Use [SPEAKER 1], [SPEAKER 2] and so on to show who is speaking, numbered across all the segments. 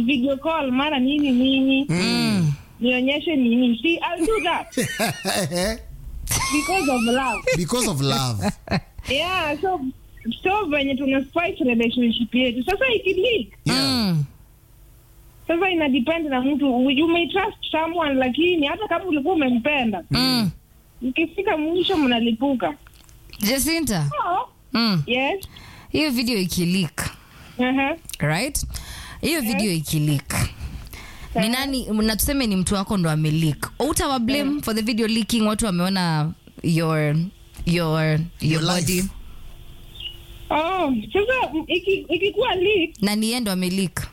[SPEAKER 1] video call mara nini nini nionyeshe nini see I'll do that because of love
[SPEAKER 2] because of love
[SPEAKER 1] yeah so so venye tuna spice relationship yetu sasa ikileak
[SPEAKER 2] yeah.
[SPEAKER 1] sasa ina depend na mtu you may trust someone lakini hata kama ulikuwa umempenda
[SPEAKER 3] Mm.
[SPEAKER 1] ukifika mwisho mnalipuka
[SPEAKER 3] Jacinta.
[SPEAKER 1] oh,
[SPEAKER 3] Mm.
[SPEAKER 1] yes
[SPEAKER 3] Hiyo video ikileak,
[SPEAKER 1] uh-huh.
[SPEAKER 3] right? Hiyo video ikileak. Ni nani na tuseme ni mtu wako ndo ameleak. Utawa blame for the video leaking watu wameona your your your,
[SPEAKER 2] Your
[SPEAKER 3] body
[SPEAKER 2] life.
[SPEAKER 1] oh sasa m- iki- ikikuwa leak
[SPEAKER 3] na ni yeye ndo ameleak.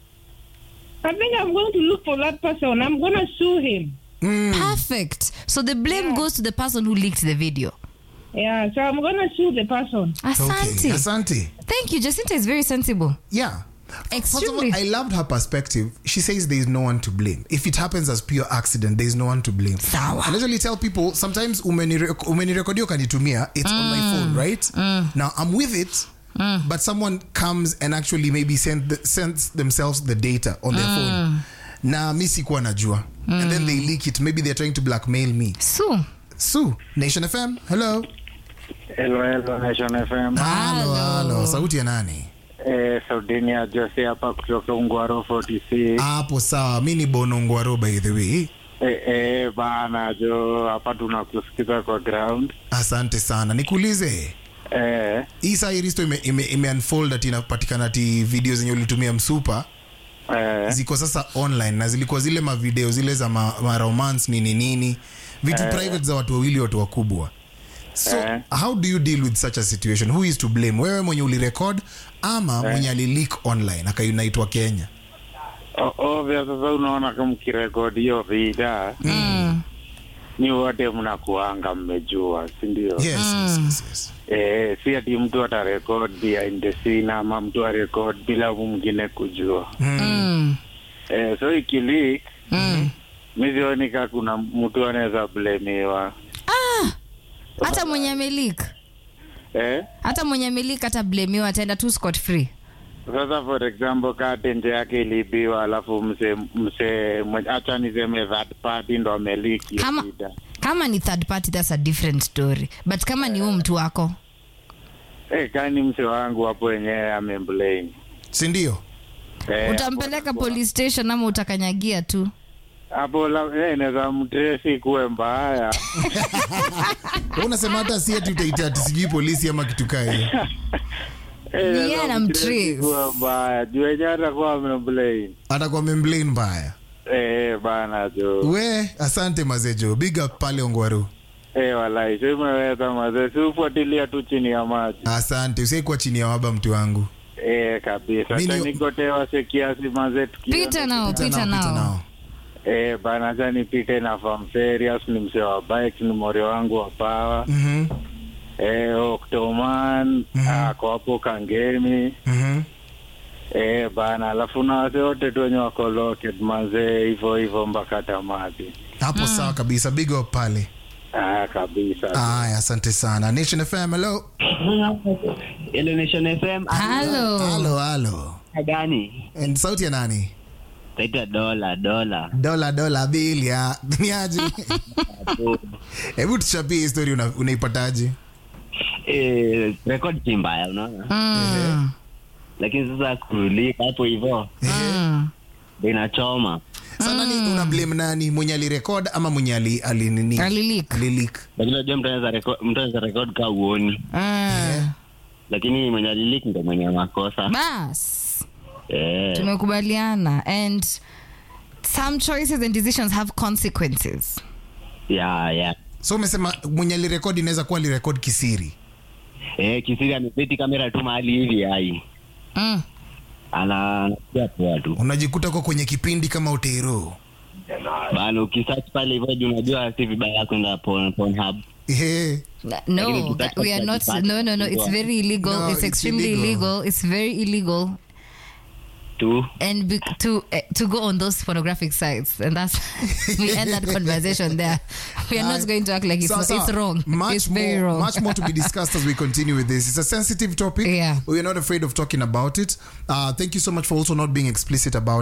[SPEAKER 1] I think I'm going to look for that person. I'm going to sue him.
[SPEAKER 3] Perfect. So the blame goes to the person who leaked the video.
[SPEAKER 1] Yeah, so I'm going to sue the person.
[SPEAKER 3] Asante.
[SPEAKER 2] Okay. Asante.
[SPEAKER 3] Thank you. Jacinta is very sensible.
[SPEAKER 2] Yeah. First of all,
[SPEAKER 3] Extremely.
[SPEAKER 2] I loved her perspective. She says there is no one to blame. If it happens as pure accident, there is no one to blame.
[SPEAKER 3] Sawa.
[SPEAKER 2] I usually tell people sometimes umenire- umenirekodio kanitumia, it's on my phone, right? Now I'm with it, but someone comes and actually maybe send the, sends themselves the data on their phone. Na mi sikuwa najua. And then they leak it. Maybe they're trying to blackmail me.
[SPEAKER 3] So,
[SPEAKER 2] Sue, Nation FM, hello.
[SPEAKER 4] Hello, hello, Nation FM.
[SPEAKER 2] Halo, halo. Sauti ya nani?
[SPEAKER 4] Eh, Saudini ya Jose hapa kutoka Ungwaro 46.
[SPEAKER 2] Hapo sawa. Mi ni Bonongwaro by the way.
[SPEAKER 4] Eh, eh, bana jo, hapa tunakusikiza kwa ground.
[SPEAKER 2] Asante sana. Nikuulize.
[SPEAKER 4] Eh,
[SPEAKER 2] hii saa hii risto ime, ime, ime unfold ati inapatikana ati video zenye ulitumia msupa
[SPEAKER 4] eh,
[SPEAKER 2] ziko sasa online na zilikuwa zile mavideo zile za ma, ma romance nini nini vitu private za watu wawili watu wakubwa so
[SPEAKER 4] Eh.
[SPEAKER 2] how do you deal with such a situation who is to blame wewe mwenye ulirekod ama mwenye alileak online akainaitwa kenya
[SPEAKER 4] O- ovyo sasa unaona kama mkirekodi hiyo vida
[SPEAKER 3] mm.
[SPEAKER 4] ni wote mnakuanga mmejua si ndio
[SPEAKER 2] yes, yes, yes, yes.
[SPEAKER 4] eh, si ati mtu atarekod behind the scene ama mtu arekod bila mwingine kujua
[SPEAKER 3] Mm.
[SPEAKER 4] eh, so ikilik
[SPEAKER 3] Mm.
[SPEAKER 4] mi sioni ka kuna mtu anaweza blemiwa
[SPEAKER 3] hata mwenye amelik
[SPEAKER 4] eh?
[SPEAKER 3] hata mwenye amelik hata blamiwa ataenda tu scot free
[SPEAKER 4] sasa for example kaa tenje yake ilibiwa alafu mse mse mwe- acha niseme that party ndo ameliki
[SPEAKER 3] kama, kama ni third party that's a different story but kama ni huu mtu wako
[SPEAKER 4] eh, kani mse wangu hapo wenyewe amemblame
[SPEAKER 2] sindio
[SPEAKER 4] eh,
[SPEAKER 3] utampeleka
[SPEAKER 4] hapo-
[SPEAKER 3] police station ama utakanyagia tu
[SPEAKER 4] hapo la- eh, naweza mtresi kuwe mbaya
[SPEAKER 2] Wewe unasema hata si ati utaita ati sijui polisi ama kitu kaa hiyo
[SPEAKER 4] Eh,
[SPEAKER 3] Ni
[SPEAKER 4] naweza
[SPEAKER 3] yeye anamtrace.
[SPEAKER 4] mtrace kuwe mbaya juu wenyewe atakuwa amemblame
[SPEAKER 2] atakuwa memblane mbaya
[SPEAKER 4] eh, bana jo
[SPEAKER 2] we asante mazejo big up pale ongwaru
[SPEAKER 4] eh, walai so imeweza mazee siufuatilia tu chini ya maji
[SPEAKER 2] asante usiaikuwa chini ya waba mtu wangu
[SPEAKER 4] eh, kabisa
[SPEAKER 2] Mimi-
[SPEAKER 4] tanikotewa sekiasi mazee tukienda
[SPEAKER 3] pita nao
[SPEAKER 2] Pita
[SPEAKER 3] pita
[SPEAKER 2] nao, pita
[SPEAKER 3] nao
[SPEAKER 2] nao.
[SPEAKER 4] Eh, bana acha nipite na Farm Serious ni mzee wa bike ni mori wangu wa pawa.
[SPEAKER 2] Mhm,
[SPEAKER 4] Eh, Octoman ako hapo Kangemi.
[SPEAKER 2] mhm.
[SPEAKER 4] Eh, bana alafu na wase wote tu wenye wako located mazee hivyo hivyo mpaka tamati.
[SPEAKER 2] hapo sawa kabisa big up pale
[SPEAKER 4] Ah, kabisa.
[SPEAKER 2] aya asante sana nation fm hello
[SPEAKER 5] Hello Nation FM.
[SPEAKER 3] halo
[SPEAKER 2] halo halo
[SPEAKER 5] Gani?
[SPEAKER 2] And sauti ya nani
[SPEAKER 5] Taita dola dola.
[SPEAKER 2] dola dola bilia niaje hebu tuchapie histori una, unaipataje
[SPEAKER 5] Eh, record si mbaya unaona?
[SPEAKER 3] Mm.
[SPEAKER 5] Lakini sasa kulika hapo hivyo
[SPEAKER 3] Mm.
[SPEAKER 5] ndio inachoma.
[SPEAKER 2] sana ni una blame nani mwenye alirekod ama mwenye ali, ali nini
[SPEAKER 3] Alileak.
[SPEAKER 2] alileak
[SPEAKER 5] Lakini unajua mtu anaweza record mtu anaweza record ka uoni.
[SPEAKER 3] Mm.
[SPEAKER 5] Lakini mwenye alilik ndio mwenye makosa.
[SPEAKER 3] bas
[SPEAKER 5] Eh.
[SPEAKER 3] tumekubaliana and some choices and decisions have consequences
[SPEAKER 5] Yeah, yeah.
[SPEAKER 2] so umesema mwenye alirekod inaweza kuwa alirekod kisiri
[SPEAKER 5] Eh, kisiri ameseti kamera tu mahali hivi hai.
[SPEAKER 3] mm.
[SPEAKER 5] Ana anapiga poa tu.
[SPEAKER 2] unajikuta uko kwenye kipindi kama utero
[SPEAKER 5] Bana ukisearch pale hivyo juu unajua si vibaya kwenda porn Pornhub.
[SPEAKER 2] Ehe.
[SPEAKER 3] no
[SPEAKER 5] Lakini
[SPEAKER 3] that we are not no no no it's very illegal
[SPEAKER 2] No,
[SPEAKER 3] it's
[SPEAKER 2] it's
[SPEAKER 3] extremely
[SPEAKER 2] illegal.
[SPEAKER 3] illegal. it's very illegal
[SPEAKER 5] Tu.
[SPEAKER 3] and be, to uh, to go on those pornographic sites and that's we end that conversation there we are not
[SPEAKER 2] Uh,
[SPEAKER 3] going to act like it's,
[SPEAKER 2] sawa,
[SPEAKER 3] not,
[SPEAKER 2] sawa.
[SPEAKER 3] it's wrong
[SPEAKER 2] Much
[SPEAKER 3] it's
[SPEAKER 2] more,
[SPEAKER 3] very wrong
[SPEAKER 2] Much more to be discussed as we continue with this. It's a sensitive topic.
[SPEAKER 3] Yeah.
[SPEAKER 2] We are not afraid of talking about it. Uh, thank you so much for also not being explicit about